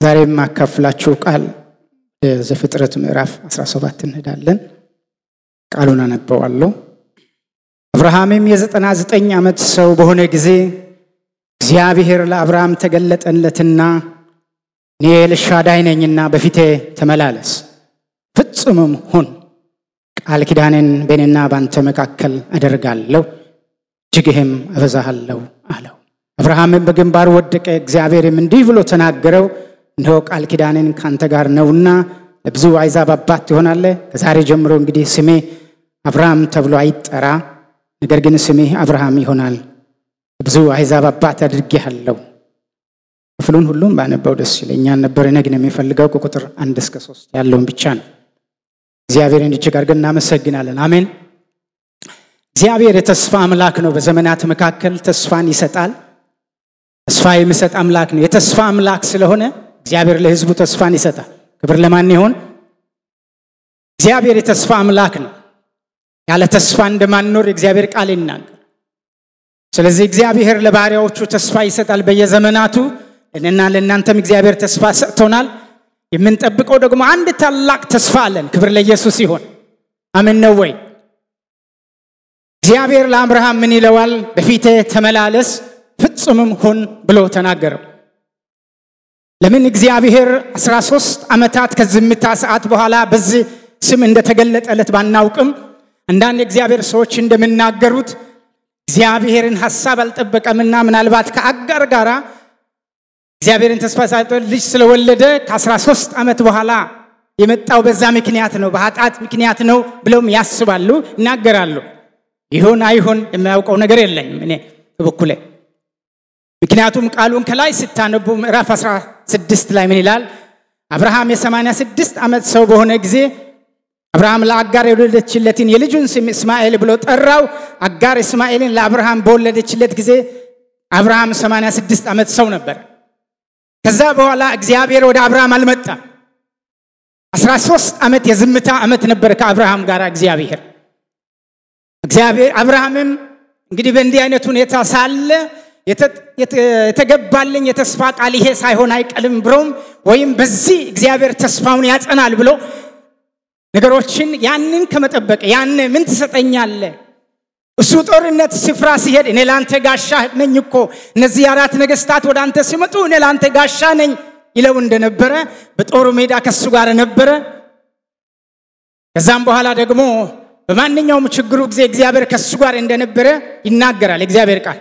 ዛሬ የማካፍላችሁ ቃል ዘፍጥረት ምዕራፍ 17 እንሄዳለን። ቃሉን አነበዋለሁ። አብርሃምም የዘጠና ዘጠኝ ዓመት ሰው በሆነ ጊዜ እግዚአብሔር ለአብርሃም ተገለጠለትና እኔ ኤልሻዳይ ነኝና በፊቴ ተመላለስ፣ ፍጹምም ሁን፣ ቃል ኪዳኔን በእኔና ባንተ መካከል አደርጋለሁ፣ እጅግህም አበዛሃለሁ አለው። አብርሃምም በግንባር ወደቀ። እግዚአብሔርም እንዲህ ብሎ ተናገረው፣ እነሆ ቃል ኪዳኔን ካንተ ጋር ነውና ለብዙ አሕዛብ አባት ትሆናለህ። ከዛሬ ጀምሮ እንግዲህ ስሜ አብርሃም ተብሎ አይጠራ፣ ነገር ግን ስሜህ አብርሃም ይሆናል፣ ብዙ አሕዛብ አባት አድርጌሃለሁ። ክፍሉን ሁሉም ባነበው ደስ ይለኛል ነበር። እኔ ግን የሚፈልገው ከቁጥር አንድ እስከ ሶስት ያለውን ብቻ ነው። እግዚአብሔርን እጅግ አድርገን እናመሰግናለን። አሜን። እግዚአብሔር የተስፋ አምላክ ነው። በዘመናት መካከል ተስፋን ይሰጣል። ተስፋ የሚሰጥ አምላክ ነው። የተስፋ አምላክ ስለሆነ እግዚአብሔር ለሕዝቡ ተስፋን ይሰጣል። ክብር ለማን ይሆን? እግዚአብሔር የተስፋ አምላክ ነው። ያለ ተስፋ እንደማንኖር የእግዚአብሔር ቃል ይናገር። ስለዚህ እግዚአብሔር ለባሪያዎቹ ተስፋ ይሰጣል በየዘመናቱ። ለእኔና ለእናንተም እግዚአብሔር ተስፋ ሰጥቶናል። የምንጠብቀው ደግሞ አንድ ታላቅ ተስፋ አለን። ክብር ለኢየሱስ ይሆን። አሜን ነው ወይ? እግዚአብሔር ለአብርሃም ምን ይለዋል? በፊቴ ተመላለስ ፍጹምም ሁን ብሎ ተናገረው። ለምን እግዚአብሔር 13 ዓመታት ከዝምታ ሰዓት በኋላ በዚህ ስም እንደተገለጠለት ባናውቅም አንዳንድ የእግዚአብሔር ሰዎች እንደሚናገሩት እግዚአብሔርን ሐሳብ አልጠበቀምና ምናልባት ከአጋር ጋራ እግዚአብሔርን ተስፋ ሳይጦ ልጅ ስለወለደ ከ13 ዓመት በኋላ የመጣው በዛ ምክንያት ነው፣ በኃጢአት ምክንያት ነው ብለውም ያስባሉ፣ ይናገራሉ። ይሁን አይሁን የሚያውቀው ነገር የለኝም እኔ በበኩሌ። ምክንያቱም ቃሉን ከላይ ስታነቡ ምዕራፍ 16 ላይ ምን ይላል? አብርሃም የ86 ዓመት ሰው በሆነ ጊዜ አብርሃም ለአጋር የወለደችለትን የልጁን ስም እስማኤል ብሎ ጠራው። አጋር እስማኤልን ለአብርሃም በወለደችለት ጊዜ አብርሃም 86 ዓመት ሰው ነበር። ከዛ በኋላ እግዚአብሔር ወደ አብርሃም አልመጣም። 13 ዓመት የዝምታ ዓመት ነበር ከአብርሃም ጋር እግዚአብሔር እግዚአብሔር አብርሃምም እንግዲህ በእንዲህ አይነት ሁኔታ ሳለ የተገባልኝ የተስፋ ቃል ይሄ ሳይሆን አይቀልም ብሎም ወይም በዚህ እግዚአብሔር ተስፋውን ያጸናል ብሎ ነገሮችን ያንን ከመጠበቅ ያነ ምን ትሰጠኛለ? እሱ ጦርነት ስፍራ ሲሄድ እኔ ለአንተ ጋሻ ነኝ እኮ እነዚህ አራት ነገስታት ወደ አንተ ሲመጡ እኔ ለአንተ ጋሻ ነኝ ይለው እንደነበረ በጦሩ ሜዳ ከሱ ጋር ነበረ። ከዛም በኋላ ደግሞ በማንኛውም ችግሩ ጊዜ እግዚአብሔር ከሱ ጋር እንደነበረ ይናገራል እግዚአብሔር ቃል።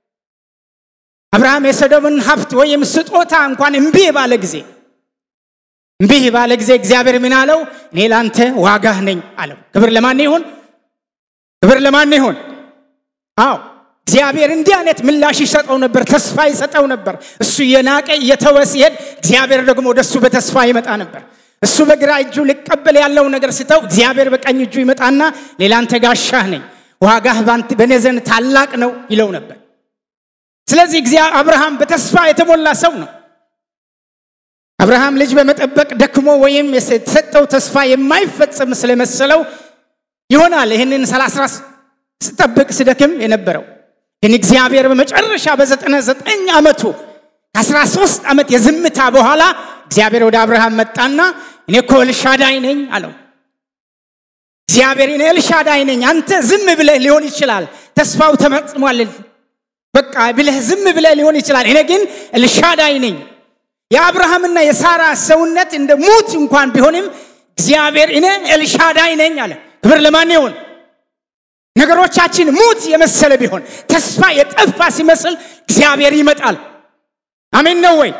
አብርሃም የሰዶምን ሀብት ወይም ስጦታ እንኳን እምቢ ባለ ጊዜ እምቢ ባለ ጊዜ እግዚአብሔር ምን አለው? እኔ ላንተ ዋጋህ ነኝ አለው። ክብር ለማን ይሁን? ክብር ለማን ይሁን? አዎ እግዚአብሔር እንዲህ አይነት ምላሽ ይሰጠው ነበር፣ ተስፋ ይሰጠው ነበር። እሱ እየናቀ እየተወ ሲሄድ እግዚአብሔር ደግሞ ወደሱ በተስፋ ይመጣ ነበር። እሱ በግራ እጁ ሊቀበል ያለው ነገር ስተው እግዚአብሔር በቀኝ እጁ ይመጣና ሌላንተ ጋሻህ ነኝ፣ ዋጋህ በእኔ ዘንድ ታላቅ ነው ይለው ነበር። ስለዚህ አብርሃም በተስፋ የተሞላ ሰው ነው። አብርሃም ልጅ በመጠበቅ ደክሞ ወይም የተሰጠው ተስፋ የማይፈጸም ስለመሰለው ይሆናል ይህንን ሰላሳ ስጠብቅ ስደክም የነበረው ግን እግዚአብሔር በመጨረሻ በዘጠና ዘጠኝ ዓመቱ ከአስራ ሶስት ዓመት የዝምታ በኋላ እግዚአብሔር ወደ አብርሃም መጣና እኔ እኮ ኤልሻዳይ ነኝ አለው። እግዚአብሔር እኔ ኤልሻዳይ ነኝ፣ አንተ ዝም ብለህ ሊሆን ይችላል ተስፋው ተፈጽሟል በቃ ብለህ ዝም ብለህ ሊሆን ይችላል። እኔ ግን ኤልሻዳይ ነኝ። የአብርሃምና የሳራ ሰውነት እንደ ሙት እንኳን ቢሆንም እግዚአብሔር እኔ ኤልሻዳይ ነኝ አለ። ክብር ለማን ይሁን? ነገሮቻችን ሙት የመሰለ ቢሆን ተስፋ የጠፋ ሲመስል እግዚአብሔር ይመጣል። አሜን ነው ወይ?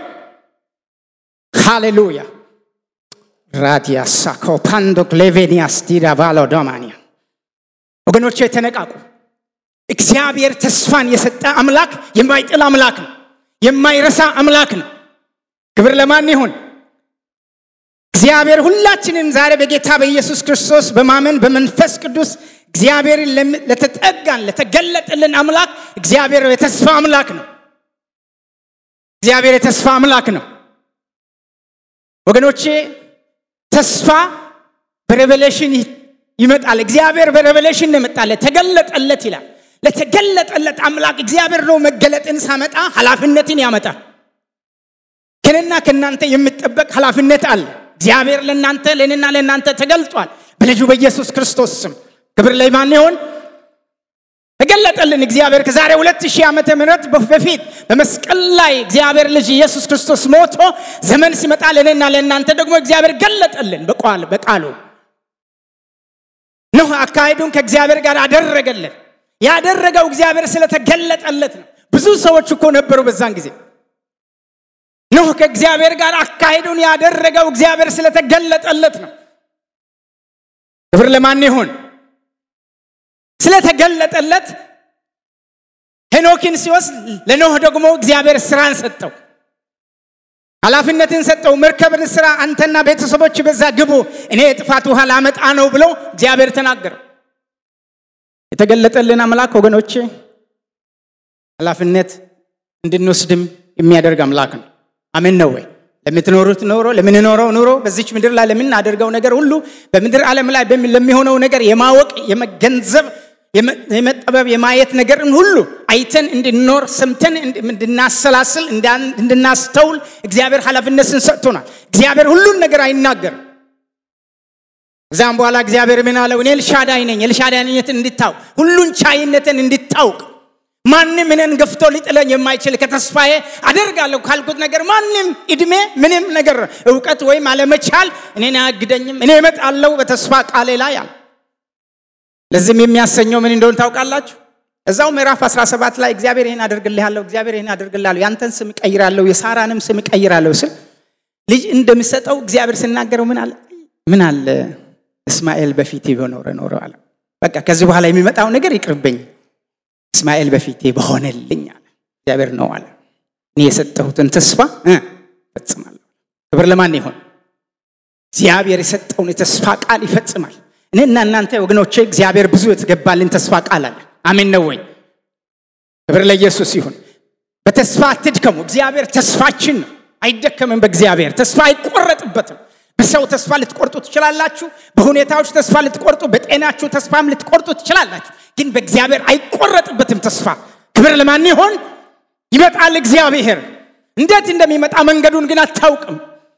ሃሌሉያ ራዲያሳ ኮፓንዶክ ሌቬኒያስ ዲዳቫሎ ዶማኒያ ወገኖቼ ተነቃቁ። እግዚአብሔር ተስፋን የሰጠ አምላክ የማይጥል አምላክ ነው። የማይረሳ አምላክ ነው። ክብር ለማን ይሁን? እግዚአብሔር ሁላችንም ዛሬ በጌታ በኢየሱስ ክርስቶስ በማመን በመንፈስ ቅዱስ እግዚአብሔርን ለተጠጋን ለተገለጠልን አምላክ እግዚአብሔር የተስፋ አምላክ ነው። እግዚአብሔር የተስፋ አምላክ ነው። ወገኖቼ ተስፋ በሬቨሌሽን ይመጣል። እግዚአብሔር በሬቨሌሽን ነው የመጣለት፣ ተገለጠለት ይላል። ለተገለጠለት አምላክ እግዚአብሔር ነው መገለጥን ሳመጣ ኃላፊነትን ያመጣል። ከእኔና ከእናንተ የሚጠበቅ ኃላፊነት አለ። እግዚአብሔር ለእናንተ ለእኔና ለእናንተ ተገልጧል በልጁ በኢየሱስ ክርስቶስ ስም። ክብር ለማን ይሆን? ተገለጠልን። እግዚአብሔር ከዛሬ ሁለት ሺህ ዓመተ ምህረት በፊት በመስቀል ላይ እግዚአብሔር ልጅ ኢየሱስ ክርስቶስ ሞቶ ዘመን ሲመጣ ለእኔና ለእናንተ ደግሞ እግዚአብሔር ገለጠልን በቃል በቃሉ ኖህ አካሄዱን ከእግዚአብሔር ጋር አደረገልን። ያደረገው እግዚአብሔር ስለተገለጠለት ነው። ብዙ ሰዎች እኮ ነበሩ በዛን ጊዜ። ኖህ ከእግዚአብሔር ጋር አካሄዱን ያደረገው እግዚአብሔር ስለተገለጠለት ነው። ክብር ለማን ይሁን? ስለተገለጠለት ሄኖክን ሲወስድ ለኖህ ደግሞ እግዚአብሔር ስራን ሰጠው፣ ኃላፊነትን ሰጠው። መርከብን ስራ፣ አንተና ቤተሰቦች በዛ ግቡ፣ እኔ የጥፋት ውሃ ላመጣ ነው ብሎ እግዚአብሔር ተናገረው። የተገለጠልን አምላክ ወገኖቼ ኃላፊነት እንድንወስድም የሚያደርግ አምላክ ነው። አሜን ነው ወይ? ለምትኖሩት ኖሮ ለምንኖረው ኑሮ በዚች ምድር ላይ ለምናደርገው ነገር ሁሉ በምድር ዓለም ላይ ለሚሆነው ነገር የማወቅ የመገንዘብ የመጠበብ የማየት ነገርን ሁሉ አይተን እንድንኖር ሰምተን እንድናሰላስል እንድናስተውል እግዚአብሔር ኃላፊነትን ሰጥቶናል። እግዚአብሔር ሁሉን ነገር አይናገርም። እዛም በኋላ እግዚአብሔር ምን አለው? እኔ ኤልሻዳይ ነኝ። ኤልሻዳይነትን እንድታውቅ ሁሉን ቻይነትን እንድታውቅ ማንም እኔን ገፍቶ ሊጥለኝ የማይችል ከተስፋዬ አደርጋለሁ ካልኩት ነገር ማንም እድሜ ምንም ነገር እውቀት ወይም አለመቻል እኔን አያግደኝም። እኔ እመጣለሁ በተስፋ ቃሌ ላይ አለ። ለዚህም የሚያሰኘው ምን እንደሆነ ታውቃላችሁ? እዛው ምዕራፍ 17 ላይ እግዚአብሔር ይህን አደርግልሃለሁ፣ እግዚአብሔር ይህን አደርግልሃለሁ፣ ያንተን ስም እቀይራለሁ፣ የሳራንም ስም እቀይራለሁ ስል ልጅ እንደሚሰጠው እግዚአብሔር ሲናገረው ምን አለ ምን አለ እስማኤል በፊቴ በኖረ ኖረ አለ። በቃ ከዚህ በኋላ የሚመጣው ነገር ይቅርብኝ፣ እስማኤል በፊቴ በሆነልኝ አለ። እግዚአብሔር ነው አለ። እኔ የሰጠሁትን ተስፋ ፈጽማለሁ። ክብር ለማን ይሆን? እግዚአብሔር የሰጠውን የተስፋ ቃል ይፈጽማል። እኔና እናንተ ወገኖቼ እግዚአብሔር ብዙ የተገባልን ተስፋ ቃል አለ። አሜን ነው ወይ? ክብር ለኢየሱስ ይሁን። በተስፋ አትድከሙ። እግዚአብሔር ተስፋችን ነው። አይደከምም። በእግዚአብሔር ተስፋ አይቆረጥበትም። በሰው ተስፋ ልትቆርጡ ትችላላችሁ። በሁኔታዎች ተስፋ ልትቆርጡ፣ በጤናችሁ ተስፋም ልትቆርጡ ትችላላችሁ። ግን በእግዚአብሔር አይቆረጥበትም ተስፋ። ክብር ለማን ይሆን? ይመጣል እግዚአብሔር። እንዴት እንደሚመጣ መንገዱን ግን አታውቅም።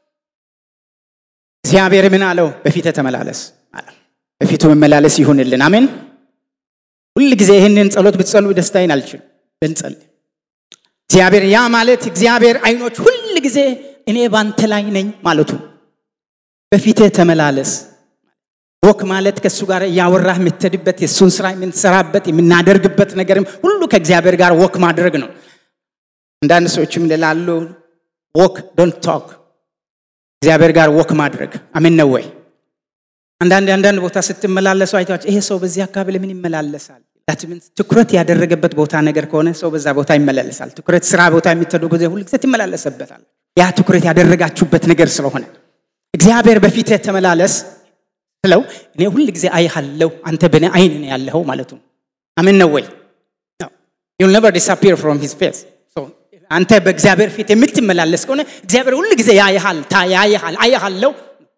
እግዚአብሔር ምን አለው? በፊት ተመላለስ አለ። በፊቱ መመላለስ ይሁንልን። አሜን። ሁል ጊዜ ይህንን ጸሎት ብትጸሉ ደስታዬን አልችልም። ብንጸልይ እግዚአብሔር ያ ማለት እግዚአብሔር አይኖች ሁል ጊዜ እኔ ባንተ ላይ ነኝ ማለቱ በፊትህ ተመላለስ። ወክ ማለት ከእሱ ጋር እያወራህ የምትሄድበት የእሱን ስራ የምንሰራበት የምናደርግበት ነገርም ሁሉ ከእግዚአብሔር ጋር ወክ ማድረግ ነው። አንዳንድ ሰዎችም ላሉ ወክ ዶንት ቶክ እግዚአብሔር ጋር ወክ ማድረግ አሜን ነው ወይ? አንዳንድ አንዳንድ ቦታ ስትመላለሱ አይታችሁ ይሄ ሰው በዚህ አካባቢ ለምን ይመላለሳል? ትኩረት ያደረገበት ቦታ ነገር ከሆነ ሰው በዛ ቦታ ይመላለሳል። ትኩረት ስራ ቦታ የሚተዱ ጊዜ ሁል ጊዜ ትመላለሰበታል። ያ ትኩረት ያደረጋችሁበት ነገር ስለሆነ እግዚአብሔር በፊትህ ተመላለስ ስለው እኔ ሁል ጊዜ አይሃለሁ፣ አንተ በእኔ አይን ነው ያለኸው ማለቱ አሜን ነው ወይ? ዩል ነቨር ዲስአፒር ፍሮም ሂዝ ፌስ አንተ በእግዚአብሔር ፊት የምትመላለስ ከሆነ እግዚአብሔር ሁል ጊዜ ያይሃል፣ ያይሃል፣ አይሃለሁ፣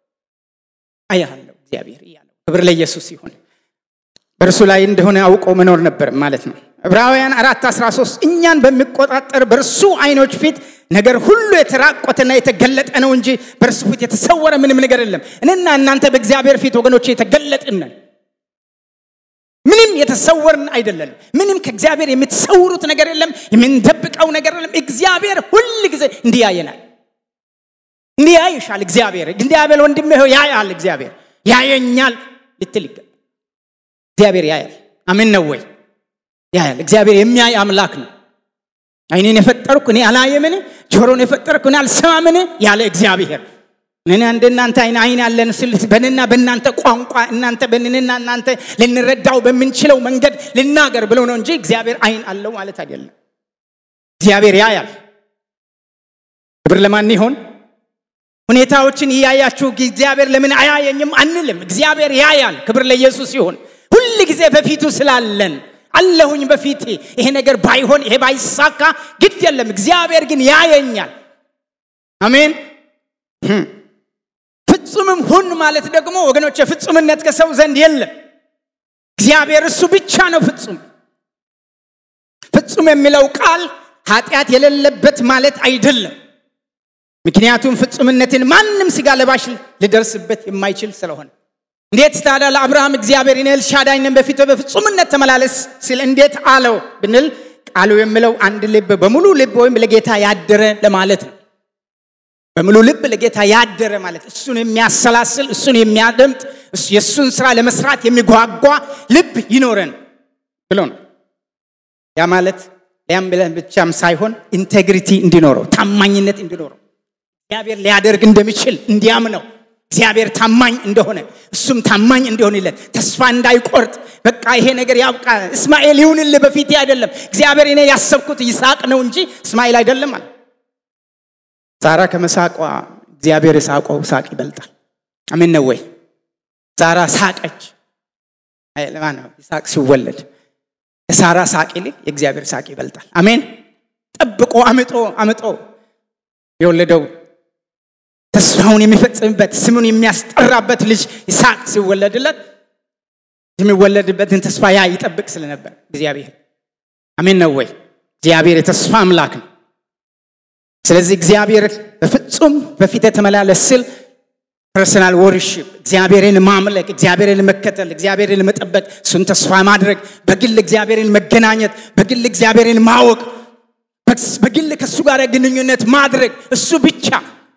አይሃለሁ እግዚአብሔር እያለው ክብር ለኢየሱስ ይሁን። በእርሱ ላይ እንደሆነ አውቆ መኖር ነበር ማለት ነው። ዕብራውያን አራት 13 እኛን በሚቆጣጠር በእርሱ አይኖች ፊት ነገር ሁሉ የተራቆተና የተገለጠ ነው እንጂ በእርሱ ፊት የተሰወረ ምንም ነገር የለም። እኔና እናንተ በእግዚአብሔር ፊት ወገኖች የተገለጥን ነን። ምንም የተሰወርን አይደለም። ምንም ከእግዚአብሔር የምትሰውሩት ነገር የለም። የምንደብቀው ነገር የለም። እግዚአብሔር ሁል ጊዜ እንዲህ ያየናል፣ እንዲህ ያይሻል። እግዚአብሔር እንዲህ ወንድሜ ሆይ ያያል። እግዚአብሔር ያየኛል ልትል ይገባል። እግዚአብሔር ያያል። አሜን ነው ወይ? ያያል። እግዚአብሔር የሚያይ አምላክ ነው። አይኔን የፈጠርኩ እኔ አላየምን? ጆሮን የፈጠርኩ እኔ አልሰማምን? ያለ እግዚአብሔር እኔ እንደ እናንተ አይን አይን ያለን ስል በንና በእናንተ ቋንቋ እናንተ በንንና እናንተ ልንረዳው በምንችለው መንገድ ልናገር ብለው ነው እንጂ እግዚአብሔር አይን አለው ማለት አይደለም። እግዚአብሔር ያያል። ክብር ለማን ይሆን? ሁኔታዎችን እያያችሁ እግዚአብሔር ለምን አያየኝም አንልም። እግዚአብሔር ያያል። ክብር ለኢየሱስ ይሁን። ሁል ጊዜ በፊቱ ስላለን አለሁኝ በፊቴ ይሄ ነገር ባይሆን ይሄ ባይሳካ ግድ የለም። እግዚአብሔር ግን ያየኛል። አሜን። ፍጹምም ሁን ማለት ደግሞ ወገኖች ፍጹምነት ከሰው ዘንድ የለም። እግዚአብሔር እሱ ብቻ ነው ፍጹም። ፍጹም የሚለው ቃል ኃጢአት የሌለበት ማለት አይደለም። ምክንያቱም ፍጹምነትን ማንም ሥጋ ለባሽ ሊደርስበት የማይችል ስለሆነ እንዴት ታዲያ ለአብርሃም እግዚአብሔር እኔ ኤልሻዳይ ነኝ በፊቱ በፍጹምነት ተመላለስ ሲል እንዴት አለው ብንል ቃሉ የሚለው አንድ ልብ በሙሉ ልብ ወይም ለጌታ ያደረ ለማለት ነው። በሙሉ ልብ ለጌታ ያደረ ማለት እሱን የሚያሰላስል እሱን የሚያደምጥ የእሱን ስራ ለመስራት የሚጓጓ ልብ ይኖረን ብሎ ነው። ያ ማለት ሊያም ብለን ብቻም ሳይሆን ኢንቴግሪቲ እንዲኖረው ታማኝነት እንዲኖረው እግዚአብሔር ሊያደርግ እንደሚችል እንዲያምነው እግዚአብሔር ታማኝ እንደሆነ እሱም ታማኝ እንዲሆንለት ተስፋ እንዳይቆርጥ በቃ ይሄ ነገር ያብቃ፣ እስማኤል ይሁንልህ በፊቴ አይደለም እግዚአብሔር እኔ ያሰብኩት ይስሐቅ ነው እንጂ እስማኤል አይደለም አለ። ዛራ ከመሳቋ እግዚአብሔር የሳቀው ሳቅ ይበልጣል። አሜን ነው ወይ? ዛራ ሳቀች። ለማን ነው ይስሐቅ ሲወለድ ከሳራ ሳቅ ይልቅ የእግዚአብሔር ሳቅ ይበልጣል። አሜን። ጠብቆ አምጦ አምጦ የወለደው ተስፋውን የሚፈጽምበት ስሙን የሚያስጠራበት ልጅ ይስሐቅ ሲወለድለት የሚወለድበትን ተስፋ ያ ይጠብቅ ስለነበር እግዚአብሔር አሜን ነው ወይ? እግዚአብሔር የተስፋ አምላክ ነው። ስለዚህ እግዚአብሔር በፍጹም በፊት የተመላለስ ስል ፐርሰናል ወርሽፕ እግዚአብሔርን ማምለክ፣ እግዚአብሔርን መከተል፣ እግዚአብሔርን መጠበቅ፣ እሱን ተስፋ ማድረግ፣ በግል እግዚአብሔርን መገናኘት፣ በግል እግዚአብሔርን ማወቅ፣ በግል ከእሱ ጋር ግንኙነት ማድረግ እሱ ብቻ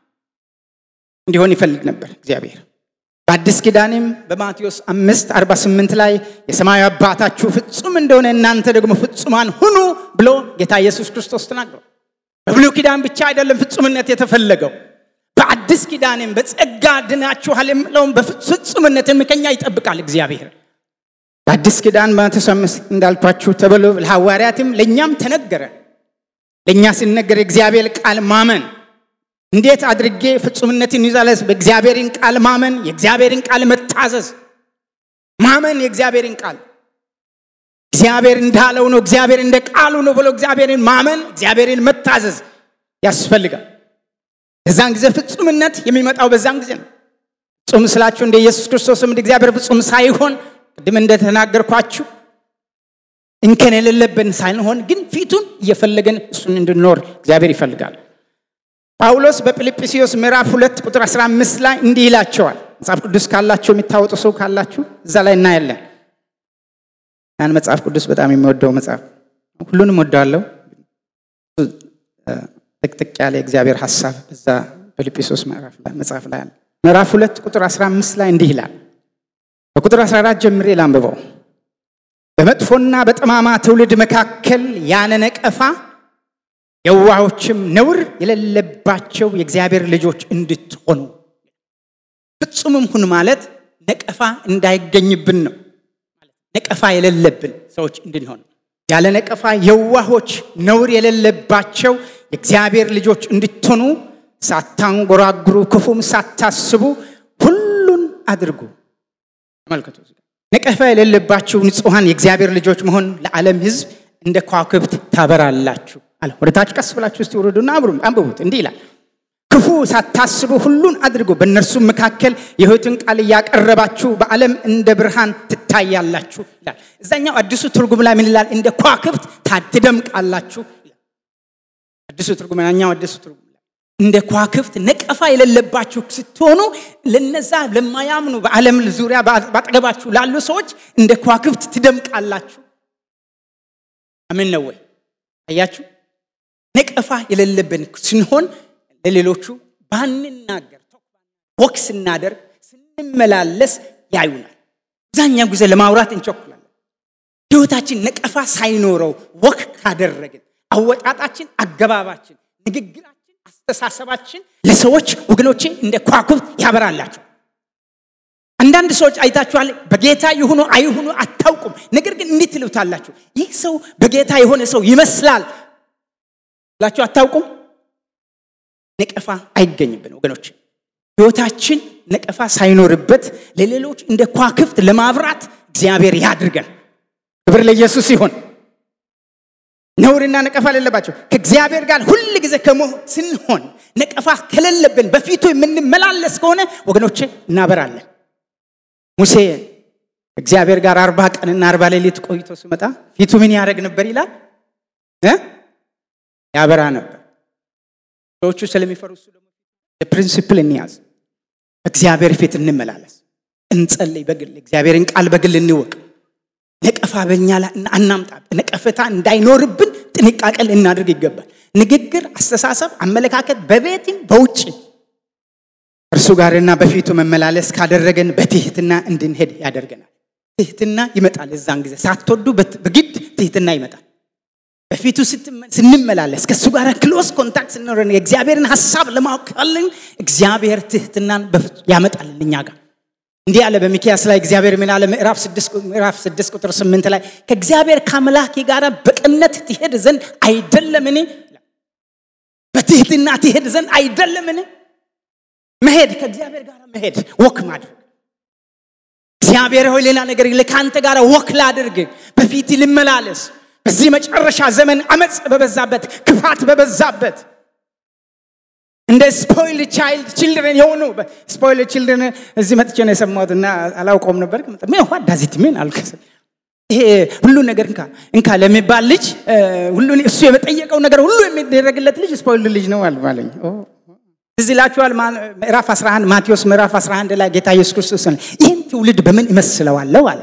እንዲሆን ይፈልግ ነበር እግዚአብሔር። በአዲስ ኪዳንም በማቴዎስ አምስት አርባ ስምንት ላይ የሰማያዊ አባታችሁ ፍጹም እንደሆነ እናንተ ደግሞ ፍጹማን ሁኑ ብሎ ጌታ ኢየሱስ ክርስቶስ ተናግሯል። በብሉይ ኪዳን ብቻ አይደለም ፍጹምነት የተፈለገው በአዲስ ኪዳንም በጸጋ ድናችኋል የምለውም በፍጹምነትም ከኛ ይጠብቃል እግዚአብሔር። በአዲስ ኪዳን ማቴዎስ አምስት እንዳልኳችሁ ተብሎ ለሐዋርያትም ለእኛም ተነገረ። ለእኛ ሲነገር የእግዚአብሔር ቃል ማመን እንዴት አድርጌ ፍጹምነትን ይዛለስ? በእግዚአብሔርን ቃል ማመን፣ የእግዚአብሔርን ቃል መታዘዝ። ማመን የእግዚአብሔርን ቃል እግዚአብሔር እንዳለው ነው፣ እግዚአብሔር እንደ ቃሉ ነው ብሎ እግዚአብሔርን ማመን፣ እግዚአብሔርን መታዘዝ ያስፈልጋል። በዛን ጊዜ ፍጹምነት የሚመጣው በዛን ጊዜ ነው። ፍጹም ስላችሁ እንደ ኢየሱስ ክርስቶስም እንደ እግዚአብሔር ፍጹም ሳይሆን ቅድም እንደተናገርኳችሁ እንከን የሌለብን ሳይሆን ግን ፊቱን እየፈለገን እሱን እንድንኖር እግዚአብሔር ይፈልጋል። ጳውሎስ በፊልጵስዩስ ምዕራፍ ሁለት ቁጥር 15 ላይ እንዲህ ይላቸዋል። መጽሐፍ ቅዱስ ካላችሁ የሚታወጡ ሰው ካላችሁ እዛ ላይ እናያለን። ያን መጽሐፍ ቅዱስ በጣም የሚወደው መጽሐፍ ሁሉንም ወደዋለሁ። ጥቅጥቅ ያለ የእግዚአብሔር ሀሳብ በዛ ፊልጵስዩስ መጽሐፍ ላይ አለ። ምዕራፍ ሁለት ቁጥር 15 ላይ እንዲህ ይላል። በቁጥር 14 ጀምሬ ላንብበው። በመጥፎና በጠማማ ትውልድ መካከል ያለ ነቀፋ የዋሆችም ነውር የሌለባቸው የእግዚአብሔር ልጆች እንድትሆኑ ፍጹምም ሁን ማለት ነቀፋ እንዳይገኝብን ነው። ነቀፋ የሌለብን ሰዎች እንድንሆን ያለ ነቀፋ የዋሆች ነውር የሌለባቸው የእግዚአብሔር ልጆች እንድትሆኑ ሳታንጎራጉሩ፣ ክፉም ሳታስቡ ሁሉን አድርጉ። ተመልከቱ። ነቀፋ የሌለባችሁ ንጹሐን የእግዚአብሔር ልጆች መሆን ለዓለም ሕዝብ እንደ ከዋክብት ታበራላችሁ አለ። ወደ ታች ቀስ ብላችሁ እስቲ ውረዱና አንብቡት። እንዲህ ይላል፣ ክፉ ሳታስቡ ሁሉን አድርጉ። በእነርሱም መካከል የሕይወትን ቃል እያቀረባችሁ በዓለም እንደ ብርሃን ትታያላችሁ ይላል። እዛኛው አዲሱ ትርጉም ላይ ምን ይላል? እንደ ከዋክብት ትደምቃላችሁ ይላል። አዲሱ ትርጉም ያኛው አዲሱ ትርጉም ላይ እንደ ከዋክብት ነቀፋ የሌለባችሁ ስትሆኑ ለነዛ ለማያምኑ በዓለም ዙሪያ ባጠገባችሁ ላሉ ሰዎች እንደ ከዋክብት ትደምቃላችሁ። አምን ነው ወይ? አያችሁ ነቀፋ የሌለብን ስንሆን ለሌሎቹ ባንናገር ወክ ስናደርግ ስንመላለስ ያዩናል። አብዛኛው ጊዜ ለማውራት እንቸኩላለን። ህይወታችን ነቀፋ ሳይኖረው ወክ ካደረግን አወጣጣችን፣ አገባባችን፣ ንግግራችን፣ አስተሳሰባችን ለሰዎች ወገኖቼ እንደ ከዋክብት ያበራላቸው። አንዳንድ ሰዎች አይታችኋል። በጌታ ይሁኑ አይሁኑ አታውቁም። ነገር ግን እንዴት ትሉታላችሁ? ይህ ሰው በጌታ የሆነ ሰው ይመስላል ብላችሁ አታውቁም። ነቀፋ አይገኝብን ወገኖች። ህይወታችን ነቀፋ ሳይኖርበት ለሌሎች እንደ ከዋክብት ለማብራት እግዚአብሔር ያድርገን። ክብር ለኢየሱስ ይሁን። ነውርና ነቀፋ ሌለባቸው ከእግዚአብሔር ጋር ሁል ጊዜ ከሞ ስንሆን ነቀፋ ከሌለብን በፊቱ የምንመላለስ ከሆነ ወገኖቼ እናበራለን። ሙሴ እግዚአብሔር ጋር አርባ ቀንና አርባ ሌሊት ቆይቶ ሲመጣ ፊቱ ምን ያደርግ ነበር ይላል እ ያበራ ነበር። ሰዎቹ ስለሚፈሩ እሱ ደግሞ ፕሪንሲፕል እንያዝ። በእግዚአብሔር ፊት እንመላለስ፣ እንጸልይ። በግል እግዚአብሔርን ቃል በግል እንወቅ። ነቀፋ በእኛ ላይ አናምጣ። ነቀፈታ እንዳይኖርብን ጥንቃቄ ልናደርግ ይገባል። ንግግር፣ አስተሳሰብ፣ አመለካከት በቤትም በውጭ እርሱ ጋርና በፊቱ መመላለስ ካደረገን በትህትና እንድንሄድ ያደርገናል። ትህትና ይመጣል። እዛን ጊዜ ሳትወዱ በግድ ትህትና ይመጣል። በፊቱ ስንመላለስ ከእሱ ጋር ክሎስ ኮንታክት ስንኖረን የእግዚአብሔርን ሀሳብ ለማወቅ ካለን እግዚአብሔር ትህትናን ያመጣልን እኛ ጋር እንዲህ አለ በሚኪያስ ላይ እግዚአብሔር ምን አለ? ምዕራፍ ስድስት ቁጥር ስምንት ላይ ከእግዚአብሔር ከአምላኬ ጋር በቅነት ትሄድ ዘንድ አይደለምን? በትህትና ትሄድ ዘንድ አይደለምን? መሄድ ከእግዚአብሔር ጋር መሄድ ወክ ማድረግ እግዚአብሔር ሆይ ሌላ ነገር ከአንተ ጋር ወክ ላድርግ፣ በፊት ልመላለስ። በዚህ መጨረሻ ዘመን አመፅ በበዛበት ክፋት በበዛበት እንደ ስፖይል ቻይልድ ችልድረን የሆኑ ስፖይል ችልድረን እዚህ መጥቼ ነው የሰማሁት እና አላውቀውም ነበር። ምን ዋ ዳዚት ምን አልከ ይሄ ሁሉ ነገር እንካ እንካ ለሚባል ልጅ ሁሉ እሱ የጠየቀው ነገር ሁሉ የሚደረግለት ልጅ ስፖይል ልጅ ነው አለኝ። እዚህ ላችኋል ምዕራፍ 11 ማቴዎስ ምዕራፍ 11 ላይ ጌታ ኢየሱስ ክርስቶስ ይህን ትውልድ በምን እመስለዋለሁ አለ።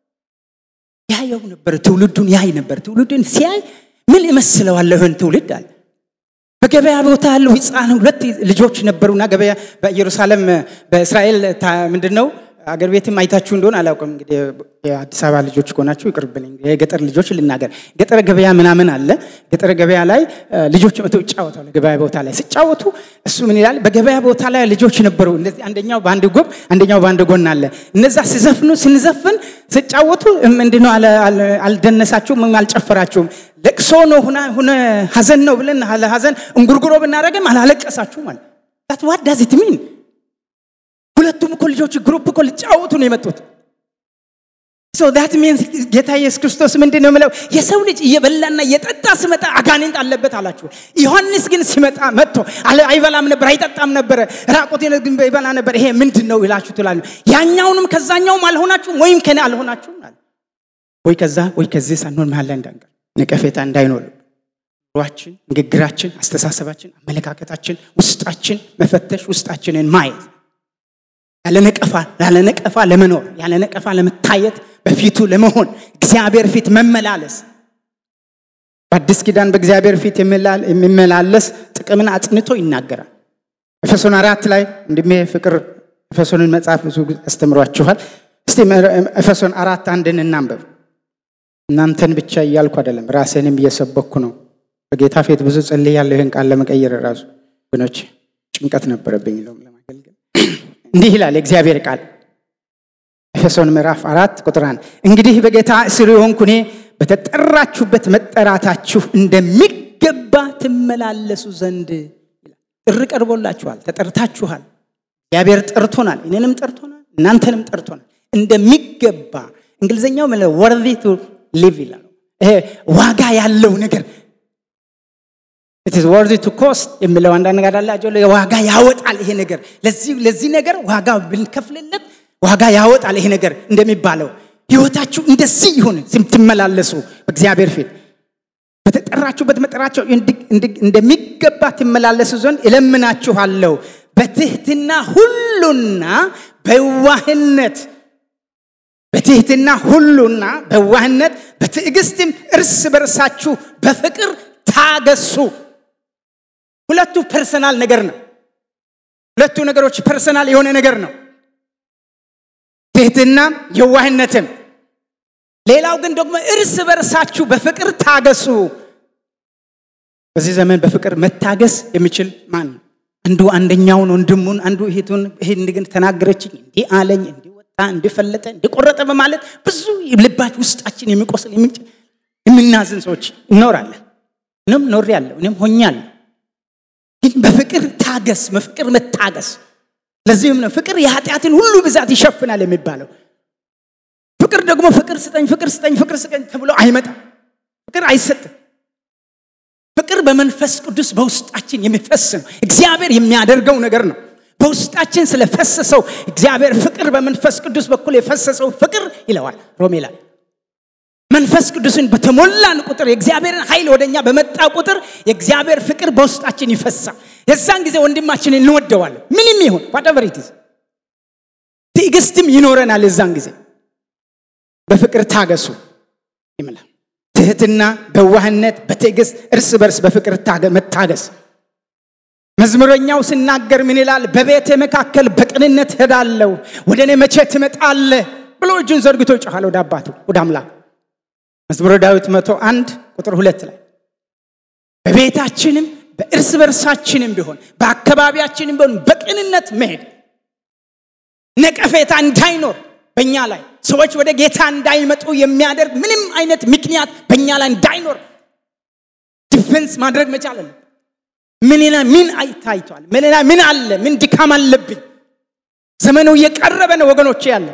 ያየው ነበር፣ ትውልዱን ያይ ነበር። ትውልዱን ሲያይ ምን እመስለዋለሁ ይህን ትውልድ አለ። በገበያ ቦታ ያለው ህፃን ሁለት ልጆች ነበሩና ገበያ በኢየሩሳሌም በእስራኤል ምንድን ነው አገር ቤትም አይታችሁ እንደሆን አላውቅም። እንግዲህ የአዲስ አበባ ልጆች ከሆናችሁ ይቅርብልኝ። የገጠር ልጆች ልናገር። ገጠር ገበያ ምናምን አለ። ገጠር ገበያ ላይ ልጆች መተው ይጫወታሉ። ገበያ ቦታ ላይ ሲጫወቱ እሱ ምን ይላል? በገበያ ቦታ ላይ ልጆች ነበሩ። እንደዚህ አንደኛው በአንድ ጎን፣ አንደኛው በአንድ ጎን አለ። እነዛ ሲዘፍኑ ስንዘፍን ሲጫወቱ ምንድነው አልደነሳችሁም ወይም አልጨፈራችሁም ለቅሶ ነው ሁነ ሀዘን ነው ብለን ሀዘን እንጉርጉሮ ብናደረግም አላለቀሳችሁም አለ። ዳት ዋት ዳዝ ኢት ሚን ሁለቱም እኮ ልጆች ግሩፕ እኮ ሊጫወቱ ነው የመጡት። ሶ ዳት ሚንስ ጌታ ኢየሱስ ክርስቶስ ምንድን ነው የምለው? የሰው ልጅ እየበላና እየጠጣ ሲመጣ አጋንንት አለበት አላችሁ። ዮሐንስ ግን ሲመጣ መጥቶ አይበላም ነበር፣ አይጠጣም ነበረ፣ ራቁቴን ግን ይበላ ነበር። ይሄ ምንድን ነው ይላችሁ ትላሉ። ያኛውንም ከዛኛውም አልሆናችሁም ወይም ከኔ አልሆናችሁም አለ። ወይ ከዛ ወይ ከዚህ ሳንሆን መሀል ላይ እንዳንቀር ነቀፌታ እንዳይኖር ሯችን፣ ንግግራችን፣ አስተሳሰባችን፣ አመለካከታችን፣ ውስጣችን መፈተሽ፣ ውስጣችንን ማየት ያለ ነቀፋ ያለ ነቀፋ ለመኖር ያለ ነቀፋ ለመታየት በፊቱ ለመሆን እግዚአብሔር ፊት መመላለስ በአዲስ ኪዳን በእግዚአብሔር ፊት የሚመላለስ ጥቅምን አጽንቶ ይናገራል። ኤፌሶን አራት ላይ እንድሜ ፍቅር ኤፌሶንን መጽሐፍ ብዙ አስተምሯችኋል። እስቲ ኤፌሶን አራት አንድን እናንበብ። እናንተን ብቻ እያልኩ አይደለም፣ ራሴንም እየሰበኩ ነው። በጌታ ፊት ብዙ ጸልያለሁ። ይህን ቃል ለመቀየር ራሱ ግኖች ጭንቀት ነበረብኝ ለማገልገል እንዲህ ይላል የእግዚአብሔር ቃል ኤፌሶን ምዕራፍ አራት ቁጥር አንድ እንግዲህ በጌታ እስር የሆንኩ እኔ በተጠራችሁበት መጠራታችሁ እንደሚገባ ትመላለሱ ዘንድ ጥሪ ቀርቦላችኋል፣ ተጠርታችኋል። እግዚአብሔር ጠርቶናል፣ እኔንም ጠርቶናል፣ እናንተንም ጠርቶናል። እንደሚገባ እንግሊዝኛው ወርዚ ቱ ሊቭ ይላል። ይሄ ዋጋ ያለው ነገር ኢትስ ወርዚ ቱ ኮስት የሚለው አንዳንድ ነገር አላቸው። ዋጋ ያወጣል ይሄ ነገር ለዚህ ለዚህ ነገር ዋጋ ብንከፍልለት ዋጋ ያወጣል ይሄ ነገር እንደሚባለው ህይወታችሁ እንደዚህ ይሁን ስትመላለሱ በእግዚአብሔር ፊት በተጠራችሁበት መጠራቸው እንደሚገባ ትመላለሱ ዘንድ እለምናችኋለሁ በትህትና ሁሉና በዋህነት በትህትና ሁሉና በዋህነት በትዕግስትም እርስ በርሳችሁ በፍቅር ታገሱ። ሁለቱ ፐርሰናል ነገር ነው። ሁለቱ ነገሮች ፐርሰናል የሆነ ነገር ነው። ትህትና የዋህነትም። ሌላው ግን ደግሞ እርስ በርሳችሁ በፍቅር ታገሱ። በዚህ ዘመን በፍቅር መታገስ የሚችል ማን ነው? አንዱ አንደኛውን ወንድሙን፣ አንዱ እህቱን ይህን ግን ተናገረችኝ፣ እንዲህ አለኝ፣ እንዲህ ወጣ፣ እንዲህ ፈለጠ፣ እንዲህ ቆረጠ በማለት ብዙ ልባች ውስጣችን የሚቆስል የምናዝን ሰዎች እኖራለን። እኔም ኖሬያለሁ፣ እኔም ሆኛለሁ። ግን በፍቅር ታገስ፣ በፍቅር መታገስ። ለዚህም ነው ፍቅር የኃጢአትን ሁሉ ብዛት ይሸፍናል የሚባለው። ፍቅር ደግሞ ፍቅር ስጠኝ፣ ፍቅር ስጠኝ፣ ፍቅር ስጠኝ ተብሎ አይመጣም። ፍቅር አይሰጥም። ፍቅር በመንፈስ ቅዱስ በውስጣችን የሚፈስ ነው። እግዚአብሔር የሚያደርገው ነገር ነው። በውስጣችን ስለፈሰሰው እግዚአብሔር ፍቅር በመንፈስ ቅዱስ በኩል የፈሰሰው ፍቅር ይለዋል ሮሜ ላይ መንፈስ ቅዱስን በተሞላን ቁጥር የእግዚአብሔርን ኃይል ወደኛ በመጣ ቁጥር የእግዚአብሔር ፍቅር በውስጣችን ይፈሳል። የዛን ጊዜ ወንድማችንን እንወደዋለን። ምንም ይሁን ዋትኤቨር ኢት ኢዝ ትዕግስትም ይኖረናል። የዛን ጊዜ በፍቅር ታገሱ ይምላል። ትህትና፣ በዋህነት፣ በትዕግስት እርስ በርስ በፍቅር መታገስ። መዝሙረኛው ሲናገር ምን ይላል? በቤቴ መካከል በቅንነት ሄዳለሁ፣ ወደ እኔ መቼ ትመጣለህ ብሎ እጁን ዘርግቶ ይጮኻል ወደ አባቱ ወደ አምላክ። መዝሙረ ዳዊት መቶ አንድ ቁጥር ሁለት ላይ በቤታችንም በእርስ በርሳችንም ቢሆን በአካባቢያችንም ቢሆን በቅንነት መሄድ ነቀፌታ እንዳይኖር በእኛ ላይ ሰዎች ወደ ጌታ እንዳይመጡ የሚያደርግ ምንም አይነት ምክንያት በእኛ ላይ እንዳይኖር ዲፌንስ ማድረግ መቻል አለ። ምን ምን አይታይቷል? ምን ምን አለ? ምን ድካም አለብኝ? ዘመኑ እየቀረበ ነው ወገኖቼ። ያለ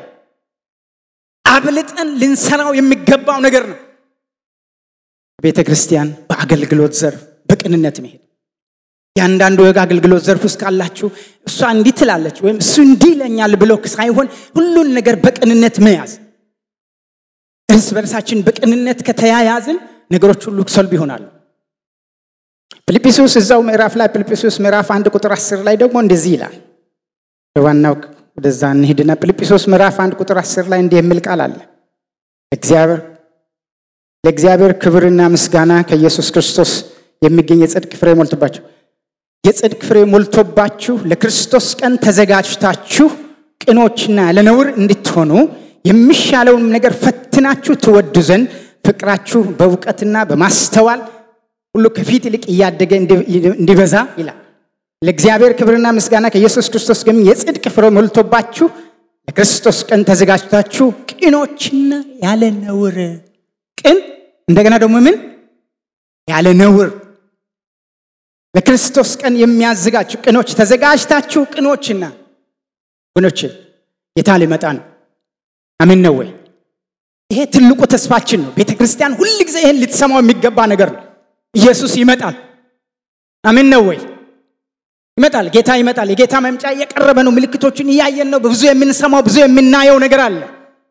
አብልጠን ልንሰራው የሚገባው ነገር ነው። ቤተ ክርስቲያን በአገልግሎት ዘርፍ በቅንነት መሄድ ያንዳንዱ የግ አገልግሎት ዘርፍ ውስጥ ካላችሁ እሷ እንዲህ ትላለች ወይም እሱ እንዲህ ይለኛል ብሎ ሳይሆን ሁሉን ነገር በቅንነት መያዝ። እርስ በርሳችን በቅንነት ከተያያዝን ነገሮች ሁሉ ሰልብ ይሆናሉ። ፊልጵስዩስ እዛው ምዕራፍ ላይ ፊልጵስዩስ ምዕራፍ አንድ ቁጥር አስር ላይ ደግሞ እንደዚህ ይላል። ዋናው ወደዛ እንሂድና ፊልጵስዩስ ምዕራፍ አንድ ቁጥር አስር ላይ እንዲህ የሚል ቃል አለ እግዚአብሔር ለእግዚአብሔር ክብርና ምስጋና ከኢየሱስ ክርስቶስ የሚገኝ የጽድቅ ፍሬ ሞልቶባችሁ የጽድቅ ፍሬ ሞልቶባችሁ ለክርስቶስ ቀን ተዘጋጅታችሁ ቅኖችና ለነውር እንድትሆኑ የሚሻለውን ነገር ፈትናችሁ ትወዱ ዘንድ ፍቅራችሁ በእውቀትና በማስተዋል ሁሉ ከፊት ይልቅ እያደገ እንዲበዛ ይላል። ለእግዚአብሔር ክብርና ምስጋና ከኢየሱስ ክርስቶስ ግን የጽድቅ ፍሬ ሞልቶባችሁ ለክርስቶስ ቀን ተዘጋጅታችሁ ቅኖችና ያለ ነውር ቅን እንደገና ደግሞ ምን ያለ ነውር ለክርስቶስ ቀን የሚያዘጋጁ ቅኖች ተዘጋጅታችሁ ቅኖችና ወገኖች ጌታ ሊመጣ ነው። አሜን ነው ወይ? ይሄ ትልቁ ተስፋችን ነው። ቤተ ክርስቲያን ሁል ጊዜ ይህን ልትሰማው የሚገባ ነገር ነው። ኢየሱስ ይመጣል። አሜን ነው ወይ? ይመጣል። ጌታ ይመጣል። የጌታ መምጫ እየቀረበ ነው። ምልክቶችን እያየን ነው። ብዙ የምንሰማው ብዙ የምናየው ነገር አለ።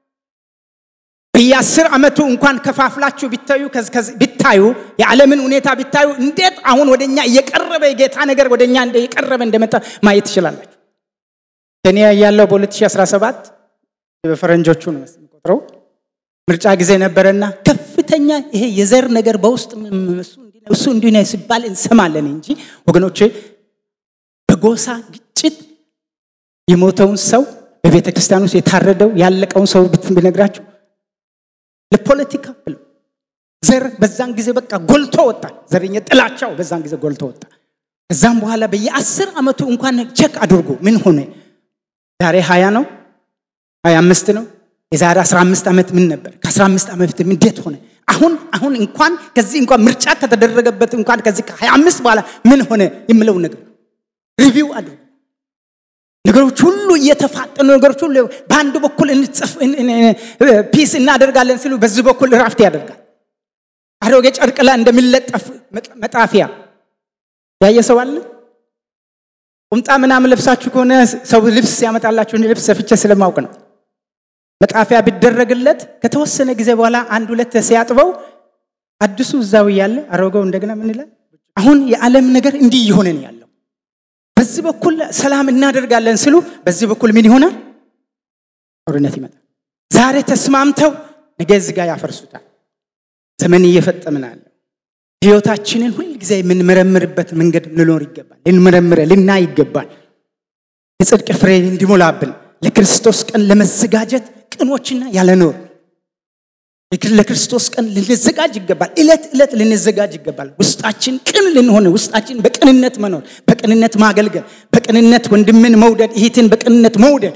በየአስር ዓመቱ እንኳን ከፋፍላችሁ ቢታዩ ቢታዩ የዓለምን ሁኔታ ቢታዩ እንዴት አሁን ወደኛ እየቀረበ የጌታ ነገር ወደኛ እየቀረበ እንደመጣ ማየት ትችላላችሁ። እኔ ያለው በ2017 በፈረንጆቹ ነው የምቆጥረው ምርጫ ጊዜ ነበረና ከፍተኛ ይሄ የዘር ነገር በውስጥ እሱ እንዲህ ነው ሲባል እንሰማለን እንጂ ወገኖቼ በጎሳ ግጭት የሞተውን ሰው በቤተ ክርስቲያን ውስጥ የታረደው ያለቀውን ሰው ብነግራችሁ ለፖለቲካ ብለው ዘር በዛን ጊዜ በቃ ጎልቶ ወጣ። ዘረኛ ጥላቻው በዛን ጊዜ ጎልቶ ወጣ። ከዛም በኋላ በየአስር ዓመቱ እንኳን ቼክ አድርጎ ምን ሆነ? ዛሬ ሀያ ነው ሀያ አምስት ነው። የዛሬ አስራ አምስት ዓመት ምን ነበር? ከአስራ አምስት ዓመት እንዴት ሆነ? አሁን አሁን እንኳን ከዚህ እንኳን ምርጫ ከተደረገበት እንኳን ከዚህ ከሀያ አምስት በኋላ ምን ሆነ የምለው ነገር ሪቪው አድርጎ ነገሮች ሁሉ እየተፋጠኑ ነገሮች ሁሉ በአንድ በኩል እንጽፍ ፒስ እናደርጋለን ሲሉ በዚህ በኩል ራፍት ያደርጋል። አሮጌ ጨርቅ ላይ እንደሚለጠፍ መጣፊያ ያየ ሰው አለ። ቁምጣ ምናምን ለብሳችሁ ከሆነ ሰው ልብስ ሲያመጣላችሁ ልብስ ሰፍቼ ስለማውቅ ነው። መጣፊያ ቢደረግለት ከተወሰነ ጊዜ በኋላ አንድ ሁለት ሲያጥበው አዲሱ እዛው እያለ አሮጌው እንደገና ምን ይላል? አሁን የዓለም ነገር እንዲህ እየሆነ ነው ያለው። በዚህ በኩል ሰላም እናደርጋለን ስሉ በዚህ በኩል ምን ይሆናል? ጦርነት ይመጣል። ዛሬ ተስማምተው ነገ እዚህ ጋር ያፈርሱታል። ዘመን እየፈጠምን አለ። ህይወታችንን ሁል ጊዜ የምንመረምርበት መንገድ ልኖር ይገባል። ልንመረምረ ልናይ ይገባል። የጽድቅ ፍሬ እንዲሞላብን ለክርስቶስ ቀን ለመዘጋጀት ቅኖችና ያለኖር ለክርስቶስ ቀን ልንዘጋጅ ይገባል። እለት እለት ልንዘጋጅ ይገባል። ውስጣችን ቅን ልንሆን፣ ውስጣችን በቅንነት መኖር፣ በቅንነት ማገልገል፣ በቅንነት ወንድምን መውደድ፣ እህትን በቅንነት መውደድ።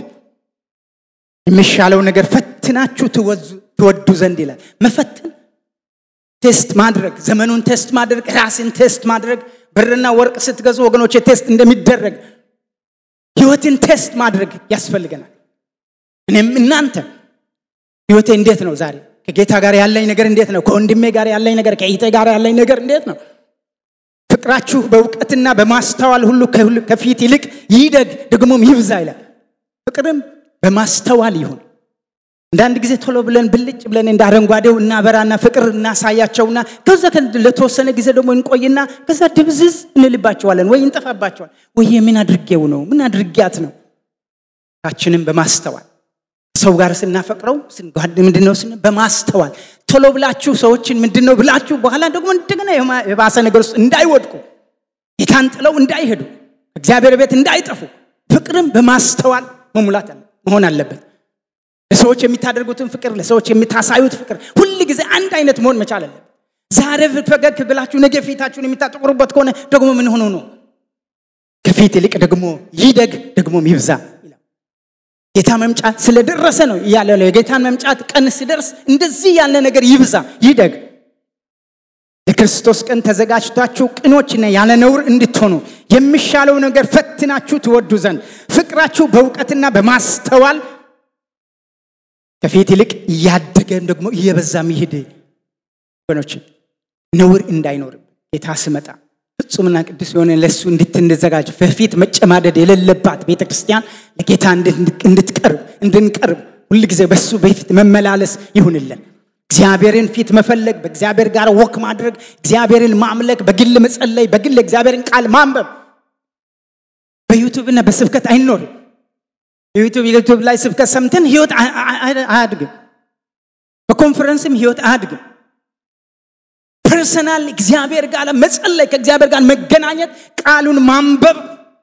የሚሻለው ነገር ፈትናችሁ ትወዱ ዘንድ ይላል። መፈትን ቴስት ማድረግ፣ ዘመኑን ቴስት ማድረግ፣ ራስን ቴስት ማድረግ። ብርና ወርቅ ስትገዙ ወገኖች ቴስት እንደሚደረግ ህይወትን ቴስት ማድረግ ያስፈልገናል። እኔም እናንተ ህይወቴ እንዴት ነው ዛሬ ከጌታ ጋር ያለኝ ነገር እንዴት ነው? ከወንድሜ ጋር ያለኝ ነገር፣ ከእህቴ ጋር ያለኝ ነገር እንዴት ነው? ፍቅራችሁ በእውቀትና በማስተዋል ሁሉ ከፊት ይልቅ ይደግ ደግሞም ይብዛ ይላል። ፍቅርም በማስተዋል ይሁን። አንዳንድ ጊዜ ቶሎ ብለን ብልጭ ብለን እንደ አረንጓዴው እናበራና ፍቅር እናሳያቸውና ከዛ ለተወሰነ ጊዜ ደግሞ እንቆይና ከዛ ድብዝዝ እንልባቸዋለን ወይ እንጠፋባቸዋል ወይ ምን አድርጌው ነው ምን አድርጊያት ነው ታችንም በማስተዋል ሰው ጋር ስናፈቅረው ምንድነው ስን በማስተዋል ቶሎ ብላችሁ ሰዎችን ምንድነው ብላችሁ በኋላ ደግሞ እንደገና የባሰ ነገር ውስጥ እንዳይወድቁ ጌታን ጥለው እንዳይሄዱ እግዚአብሔር ቤት እንዳይጠፉ ፍቅርም በማስተዋል መሙላት መሆን አለበት ለሰዎች የሚታደርጉትን ፍቅር ለሰዎች የምታሳዩት ፍቅር ሁል ጊዜ አንድ አይነት መሆን መቻል አለበት ዛሬ ፈገግ ብላችሁ ነገ ፊታችሁን የሚታጠቁሩበት ከሆነ ደግሞ ምን ሆኖ ነው ከፊት ይልቅ ደግሞ ይደግ ደግሞም ይብዛ ጌታ መምጫ ስለደረሰ ነው እያለ ነው የጌታን መምጫት ቀን ሲደርስ እንደዚህ ያለ ነገር ይብዛ ይደግ ለክርስቶስ ቀን ተዘጋጅታችሁ ቅኖችና ያለ ነውር እንድትሆኑ የሚሻለው ነገር ፈትናችሁ ትወዱ ዘንድ ፍቅራችሁ በእውቀትና በማስተዋል ከፊት ይልቅ እያደገም ደግሞ እየበዛም ይሄድ ወገኖች ነውር እንዳይኖርም ጌታ ስመጣ ፍጹምና ቅዱስ የሆነ ለእሱ እንድትዘጋጅ በፊት መጨማደድ የሌለባት ቤተ ክርስቲያን ለጌታ እንድትቀርብ እንድንቀርብ ሁልጊዜ በሱ በፊት መመላለስ ይሁንልን እግዚአብሔርን ፊት መፈለግ በእግዚአብሔር ጋር ወክ ማድረግ እግዚአብሔርን ማምለክ በግል መጸለይ በግል እግዚአብሔርን ቃል ማንበብ በዩቱብና በስብከት አይኖርም የዩቱብ ዩቱብ ላይ ስብከት ሰምተን ህይወት አያድግም በኮንፈረንስም ህይወት አያድግም ፐርሰናል እግዚአብሔር ጋር መጸለይ ከእግዚአብሔር ጋር መገናኘት ቃሉን ማንበብ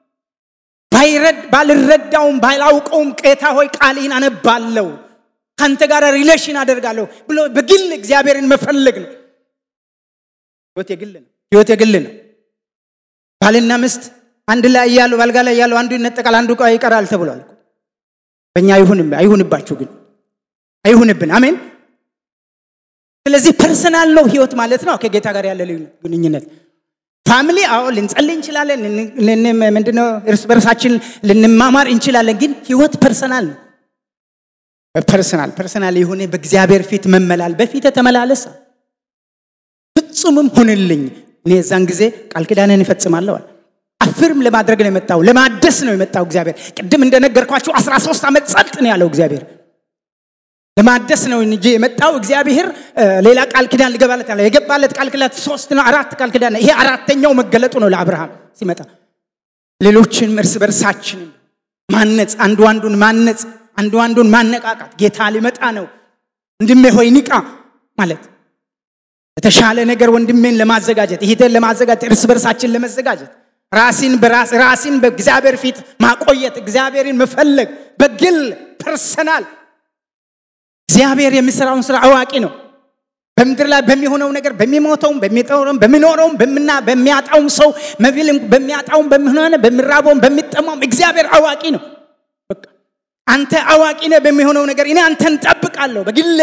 ባልረዳውም ባላውቀውም ቄታ ሆይ ቃልህን አነባለው ከአንተ ጋር ሪሌሽን አደርጋለሁ ብሎ በግል እግዚአብሔርን መፈለግ ነው ህይወት የግል ነው ህይወት የግል ነው ባልና ምስት አንድ ላይ እያሉ ባልጋ ላይ እያሉ አንዱ ይነጠቃል አንዱ ይቀራል ተብሏል በእኛ አይሁንባችሁ ግን አይሁንብን አሜን ስለዚህ ፐርሰናል ነው ህይወት ማለት ነው ከጌታ ጋር ያለ ግንኙነት ፋሚሊ አዎ ልንጸልይ እንችላለን ምንድነው እርስ በርሳችን ልንማማር እንችላለን ግን ህይወት ፐርሰናል ነው ፐርሰናል ፐርሰናል የሆነ በእግዚአብሔር ፊት መመላል በፊት ተመላለስ ፍጹምም ሁንልኝ እኔ የዛን ጊዜ ቃል ኪዳንን ይፈጽማለዋል አፍርም ለማድረግ ነው የመጣው ለማደስ ነው የመጣው እግዚአብሔር ቅድም እንደነገርኳችሁ 13 ዓመት ጸጥ ነው ያለው እግዚአብሔር ለማደስ ነው እንጂ የመጣው እግዚአብሔር ሌላ ቃል ኪዳን ሊገባለት ያለ የገባለት ቃል ኪዳን ሶስት ነው አራት ቃል ኪዳን ይሄ አራተኛው መገለጡ ነው ለአብርሃም ሲመጣ ሌሎችን እርስ በርሳችንን ማነጽ አንዱ አንዱን ማነጽ አንዱ አንዱን ማነቃቃት ጌታ ሊመጣ ነው ወንድሜ ሆይ ንቃ ማለት የተሻለ ነገር ወንድሜን ለማዘጋጀት ይሄን ለማዘጋጀት እርስ በርሳችን ለመዘጋጀት ራሲን በራስ ራሲን በእግዚአብሔር ፊት ማቆየት እግዚአብሔርን መፈለግ በግል ፐርሰናል እግዚአብሔር የሚሰራውን ስራ አዋቂ ነው በምድር ላይ በሚሆነው ነገር በሚሞተውም በሚጠውረውም በሚኖረውም በምና በሚያጣውም ሰው መቢልም በሚያጣውም በሚሆነ በሚራበውም በሚጠማውም እግዚአብሔር አዋቂ ነው አንተ አዋቂ ነህ በሚሆነው ነገር እኔ አንተን ጠብቃለሁ በግሌ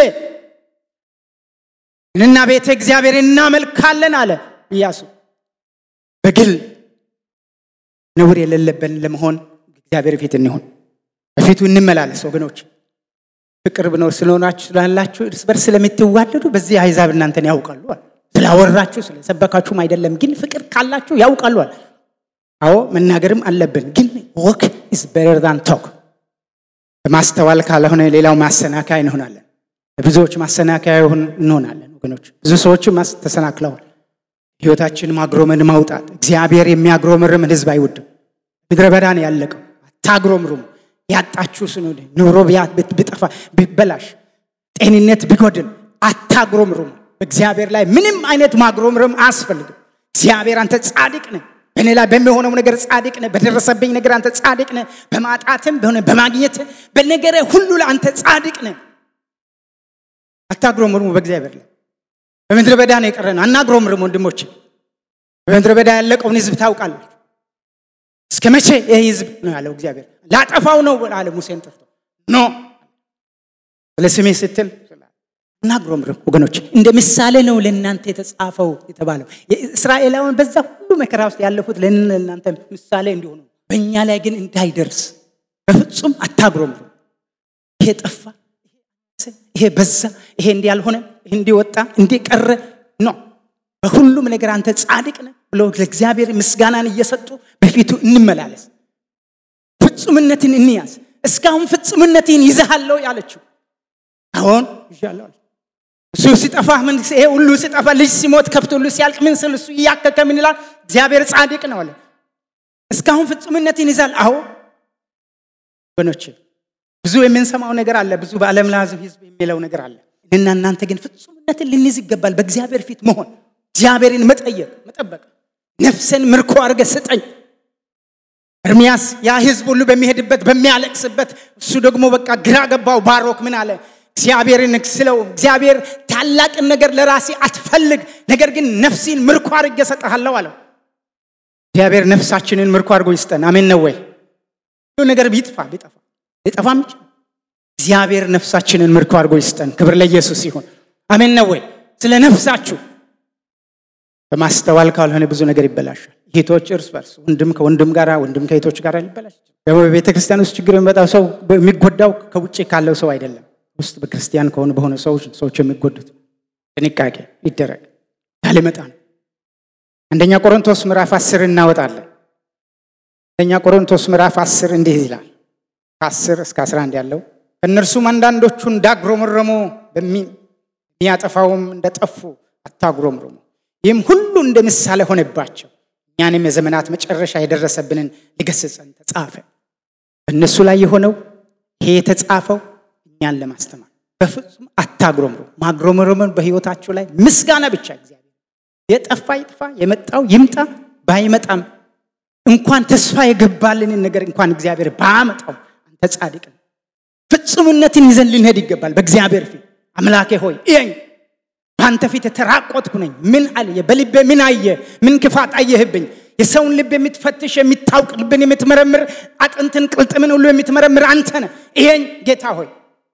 እኔና ቤተ እግዚአብሔር እናመልካለን አለ ኢያሱ በግል ነውር የሌለብን ለመሆን እግዚአብሔር ፊት እንሆን በፊቱ እንመላለስ ወገኖች ፍቅር ብኖር ስለሆናችሁ ስላላችሁ እርስ በርስ ስለምትዋደዱ በዚህ አይዛብ እናንተን ያውቃሉ ስላወራችሁ ስለሰበካችሁም አይደለም ግን ፍቅር ካላችሁ ያውቃሉ አዎ መናገርም አለብን ግን ወክ ኢዝ ቤተር ዛን ቶክ ማስተዋል ካልሆነ ሌላው ማሰናከያ እንሆናለን ብዙዎች ማሰናከያ እንሆናለን ወገኖች ብዙ ሰዎችም ተሰናክለዋል ህይወታችን ማግሮምን ማውጣት እግዚአብሔር የሚያግሮምርምን ህዝብ አይወድም ምድረ በዳ ነው ያለቀው አታግሮምሩም ያጣችሁ ስኑድ ኑሮ ብጠፋ ቢበላሽ ጤንነት ቢጎድል አታግሮምሩም በእግዚአብሔር ላይ ምንም አይነት ማግሮምርም አያስፈልግም እግዚአብሔር አንተ ጻድቅ ነህ በእኔ ላይ በሚሆነው ነገር ጻድቅ ነህ በደረሰብኝ ነገር አንተ ጻድቅ ነህ በማጣትም በሆነ በማግኘት በነገረ ሁሉ ላይ አንተ ጻድቅ ነህ አታግሮምርሙ በእግዚአብሔር ላይ በምድረ በዳ ነው የቀረ ነው አናግሮምርም ወንድሞች በምድረ በዳ ያለቀውን ህዝብ ታውቃለች እስከ መቼ ይህ ህዝብ ነው ያለው እግዚአብሔር ላጠፋው ነው አለ ሙሴን ጠርቶ ኖ ለስሜ ስትል እናግሮምርም ወገኖች እንደ ምሳሌ ነው ለእናንተ የተጻፈው የተባለው እስራኤላውያን በዛ ሁሉ መከራ ውስጥ ያለፉት ለእናንተ ምሳሌ እንዲሆኑ በእኛ ላይ ግን እንዳይደርስ በፍጹም አታግሮምርም ይሄ ጠፋ ይሄ በዛ ይሄ እንዲህ ያልሆነ ይሄ እንዲወጣ እንዲቀረ ነው በሁሉም ነገር አንተ ጻድቅ ነህ ብሎ ለእግዚአብሔር ምስጋናን እየሰጡ በፊቱ እንመላለስ ፍጹምነትን እንያዝ እስካሁን ፍጹምነትን ይዘሃለው ያለችው አሁን ይዣለሁ አለ። እሱ ሲጠፋ ምን ይሄ ሁሉ ሲጠፋ ልጅ ሲሞት ከብት ሁሉ ሲያልቅ ምን ስል እሱ እያከከ ምን ይላል? እግዚአብሔር ጻድቅ ነው አለ። እስካሁን ፍጹምነትን ይዛል። አዎ ወገኖቼ ብዙ የምንሰማው ነገር አለ። ብዙ በዓለም ላይ ህዝብ የሚለው ነገር አለ። እና እናንተ ግን ፍጹምነትን ልንይዝ ይገባል። በእግዚአብሔር ፊት መሆን፣ እግዚአብሔርን መጠየቅ፣ መጠበቅ። ነፍስን ምርኮ አድርገ ስጠኝ። ኤርሚያስ ያ ህዝብ ሁሉ በሚሄድበት በሚያለቅስበት፣ እሱ ደግሞ በቃ ግራ ገባው። ባሮክ ምን አለ? እግዚአብሔርን ስለው እግዚአብሔር ታላቅን ነገር ለራሴ አትፈልግ፣ ነገር ግን ነፍሲን ምርኮ አድርጌ እሰጥሃለሁ አለው። እግዚአብሔር ነፍሳችንን ምርኮ አድርጎ ይስጠን። አሜን ነው ወይ? ሁሉ ነገር ቢጥፋ ቢጠፋ ሊጠፋም ይችላል። እግዚአብሔር ነፍሳችንን ምርኮ አድርጎ ይስጠን። ክብር ለኢየሱስ ይሁን። አሜን ነው ወይ? ስለ ነፍሳችሁ በማስተዋል ካልሆነ ብዙ ነገር ይበላሻል። እህቶች እርስ በርስ ወንድም ከወንድም ጋር ወንድም ከእህቶች ጋር ሊበላሽ ደግሞ በቤተ ክርስቲያን ውስጥ ችግር የሚመጣው ሰው የሚጎዳው ከውጭ ካለው ሰው አይደለም። ውስጥ በክርስቲያን ከሆኑ በሆነ ሰዎች ሰዎች የሚጎዱት ጥንቃቄ ይደረግ። ያልመጣ ነው። አንደኛ ቆሮንቶስ ምዕራፍ አስር እናወጣለን። አንደኛ ቆሮንቶስ ምዕራፍ አስር እንዲህ ይላል ከአስር እስከ አስራ አንድ ያለው ከእነርሱም አንዳንዶቹ እንዳጉረመረሙ በሚያጠፋውም እንደጠፉ አታጉረምርሙ። ይህም ሁሉ እንደ ምሳሌ ሆነባቸው፣ እኛንም የዘመናት መጨረሻ የደረሰብንን ሊገስጸን ተጻፈ። በእነሱ ላይ የሆነው ይሄ የተጻፈው እኛን ለማስተማር በፍጹም አታጉረምሩ። ማጉረምረምን በሕይወታችሁ ላይ ምስጋና ብቻ እግዚአብሔር የጠፋ ይጥፋ፣ የመጣው ይምጣ። ባይመጣም እንኳን ተስፋ የገባልንን ነገር እንኳን እግዚአብሔር ባመጣው አንተ ጻድቅ ነው። ፍጹምነትን ይዘን ልንሄድ ይገባል። በእግዚአብሔር ፊት አምላኬ ሆይ እየኝ በአንተ ፊት የተራቆትኩ ነኝ። ምን አልየ? በልቤ ምን አየ? ምን ክፋት አየህብኝ? የሰውን ልብ የምትፈትሽ የምታውቅ፣ ልብን የምትመረምር፣ አጥንትን ቅልጥምን ሁሉ የምትመረምር አንተ ነህ። ይሄኝ ጌታ ሆይ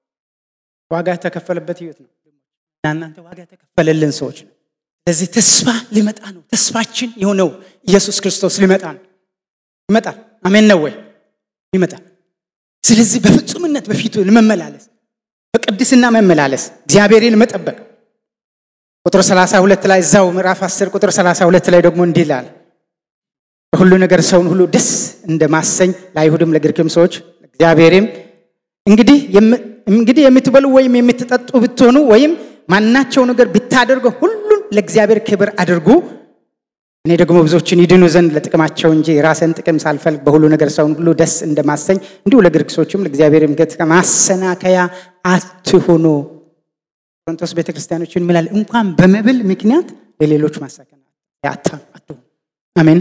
ዋጋ የተከፈለበት ህይወት ነው። እናንተ ዋጋ የተከፈለልን ሰዎች ነው። ስለዚህ ተስፋ ሊመጣ ነው። ተስፋችን የሆነው ኢየሱስ ክርስቶስ ሊመጣ ነው። ይመጣል። አሜን ነው ወይ? ይመጣል። ስለዚህ በፍጹምነት በፊቱ ለመመላለስ በቅድስና መመላለስ እግዚአብሔርን መጠበቅ ቁጥር 32 ላይ እዛው ምዕራፍ 10 ቁጥር 32 ላይ ደግሞ እንዲህ ይላል በሁሉ ነገር ሰውን ሁሉ ደስ እንደማሰኝ ለአይሁድም ለግሪክም ሰዎች እግዚአብሔርም እንግዲህ እንግዲህ የምትበሉ ወይም የምትጠጡ ብትሆኑ ወይም ማናቸው ነገር ብታደርጉ ሁሉን ለእግዚአብሔር ክብር አድርጉ እኔ ደግሞ ብዙዎችን ይድኑ ዘንድ ለጥቅማቸው እንጂ የራስን ጥቅም ሳልፈልግ በሁሉ ነገር ሰውን ሁሉ ደስ እንደማሰኝ እንዲሁ ለግሪክ ሰዎችም ለእግዚአብሔር ምገት ማሰናከያ አትሆኑ ቆሮንቶስ ቤተክርስቲያኖችን ምላል እንኳን በመብል ምክንያት ለሌሎች ማሳከና አትሆኑ አሜን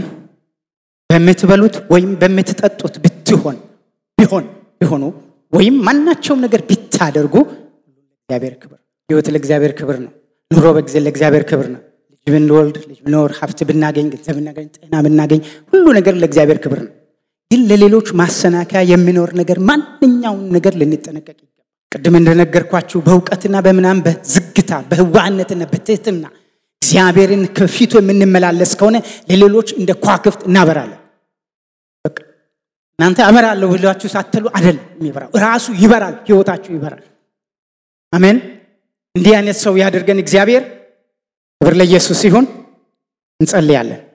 በምትበሉት ወይም በምትጠጡት ብትሆን ቢሆን ቢሆኑ ወይም ማናቸውም ነገር ቢታደርጉ ለእግዚአብሔር ክብር ህይወት ለእግዚአብሔር ክብር ነው ኑሮ በጊዜ ለእግዚአብሔር ክብር ነው ልጅ ብንወልድ ልጅ ብኖር ሀብት ብናገኝ ገንዘብ ብናገኝ ጤና ብናገኝ ሁሉ ነገር ለእግዚአብሔር ክብር ነው ግን ለሌሎች ማሰናከያ የሚኖር ነገር ማንኛውን ነገር ልንጠነቀቅ ይገባል ቅድም እንደነገርኳችሁ በእውቀትና በምናም በዝግታ በህዋህነትና በትህትና እግዚአብሔርን ከፊቱ የምንመላለስ ከሆነ ለሌሎች እንደ ኳክፍት እናበራለን እናንተ አበራለሁ ብላችሁ ሳትሉ አደል የሚበራው ራሱ ይበራል ህይወታችሁ ይበራል አሜን እንዲህ አይነት ሰው ያደርገን እግዚአብሔር ክብር ለኢየሱስ ሲሆን እንጸልያለን